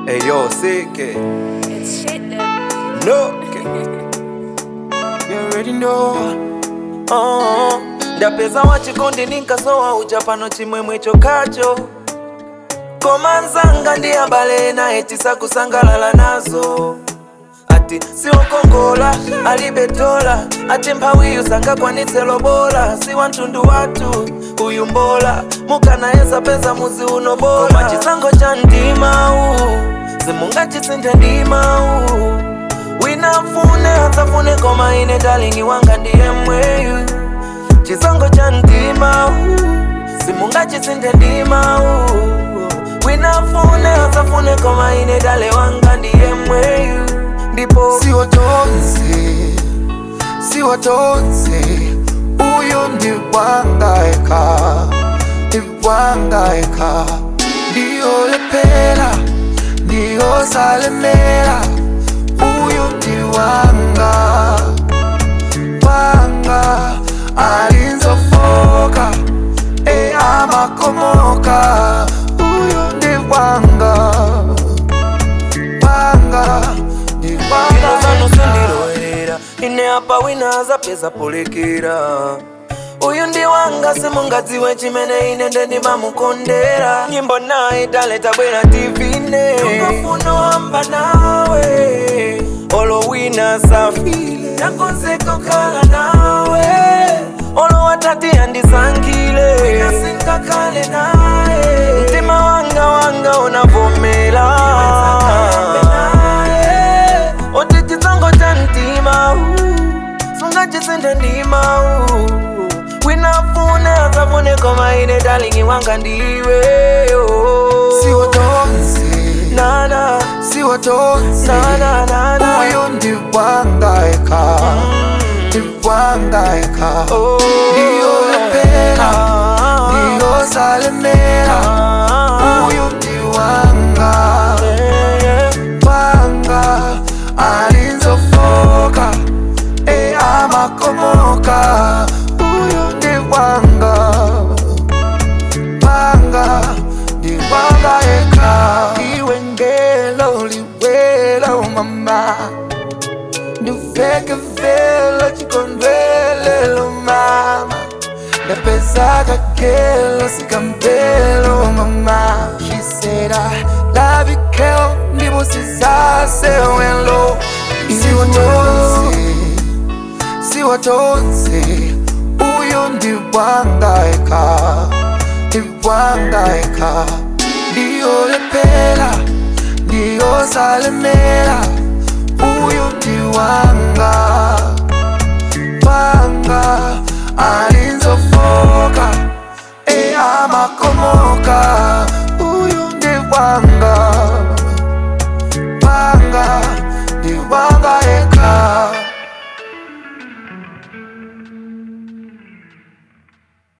Hey yo, CK. It's shit that No. You already know. Oh, ndapeza wachikondi ninkasowa uja pano chimwemwe chokacho koma nzanga ndi abale naye tisakusangalala nazo ati siwokongola alibe dola ati mphawiyu sangakwanitse lobola si wantundu wathu uyu mbola mukanayesa peza muzi uno bola koma chisango cha mdimawu simungachisinthe ndimawu winafune atsafune koma ine dalingi wanga ndiye mweyu chisango cha mdimawu simungachisinthe ndimawu winafune atsafune koma ine dale wanga ndiye mweyu ndipo siwo tonse siwo tonse uyu ndi wangaeka ndi wangaeka ndiyolepera ndiyosalemera uyu ndi wanga wanga alinzofoka e amakomoka uyu ndi wanga wanga ndi ino zanu wanga sindilowerera ine apa wina azapeza polekera uyu ndi wanga simungadziwe chimene ine ndendimamukondera nyimbo naye dale tabwera tivine ungafuna wamba nawe olo wina safile nakonzeko khala nawe olo watati andisankhile wina sinkakale naye mtima wanga wanga unavomela oti chitsongo cha mtima sungachisinthe ndima winafune asafune koma ine dalingi wanga ndiwe oh. siwo tonse nana siwo tonse nana nana uyu ndi wangaeka ndi wangaeka Oh. ndiyolepera Ah. ndiyosalemera Ah. uyu ndi wanga Yeah, yeah. wanga alinzofoka e amakomoka uyu ndi wanga wanga ndi wanga eka iwe ngelo liwelo mama nduveke velo chikondwelelo mama ndapeza kakelo sikambelo mama she said i love you girl ndibusisasewelo siwatonse siwatonse uyu ndi wangaeka ndi wangaeka ndiyolepera ndiyosalemera uyu ndi wanga wanga alinzofoka e amakomoka uyu ndi wanga wanga ndi wanga